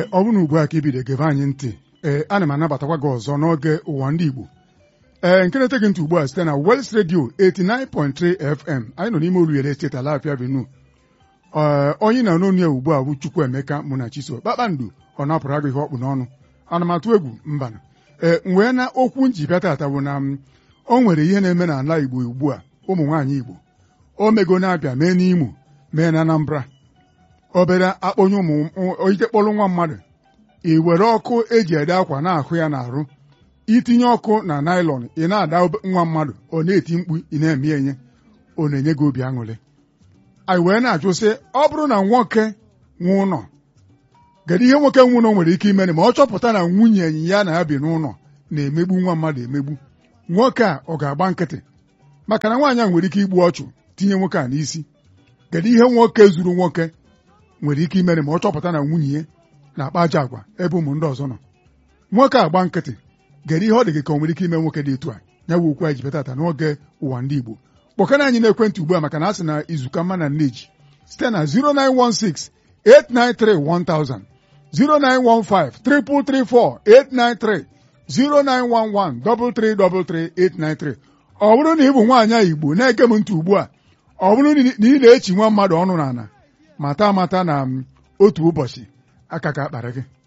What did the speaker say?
ee ọ bụrụ na ugbu a ka ibido gebe anyị ntị ee ana m anabatakwa gị ọzọ n'oge ụwa ndị Igbo ee nke na-ete gị ntị ugbu a site na Wels Radio 89.3 FM anyị nọ n'ime Oluwere steeti Alafia Benue ee onye na n'onu ya ugbu a bụ Chukwuemeka Munachiso kpakpando ọ napụrụ agụ ihe ọkpụ n'ọnụ ana m atụ egwu mbana ee wee na okwu njibịa tata bụ na m o nwere ihe na-eme n'ala Igbo ugbu a ụmụ nwaanyị Igbo o mego na-abịa mee n'Imo mee na Anambra obere akpọnye ụmụ ike kpọrọ nwa mmadụ i were ọkụ eji ede akwa na-ahụ ya n'arụ itinye ọkụ na naịlọn ị na-ada nwa mmadụ ọ na-eti mkpu ị na-eme enye ọ na-enye gị obi aṅụrị anyị wee na-ajụ sị ọ bụrụ na nwoke nwe ụlọ kedu ihe nwoke nwe ụlọ nwere ike imere ma ọ chọpụta na nwunye enyi ya na-abi n'ụlọ na-emegbu nwa mmadụ emegbu nwoke a ọ ga-agba nkịtị maka na nwaanyị a nwere ike igbu ọchụ tinye nwoke a n'isi kedu ihe nwoke zuru nwoke nwere ike imere ma ọ chọpụta na nwunye ya na-akpa aja agwa ebe ụmụ ndị ọzọ nọ nwoke agba nkịtị gere ihe ọ dị gị ka o nwere ike ime nwoke dị etu a ya bụ okwu anyị ji betata n'oge ụwa ndị Igbo kpọkana anyị n'ekwentị ugbu a maka na a sị na izuka mma na nneji site na 0916 893 1000 0915 334 893 0911 333 893 ọ bụrụ na ị bụ nwaanyị Igbo na-ege m ntị ugbu a ọ bụrụ na ị na-echi nwa mmadụ ọnụ n'ala mata amata na otu ụbọchị aka ka akpara gị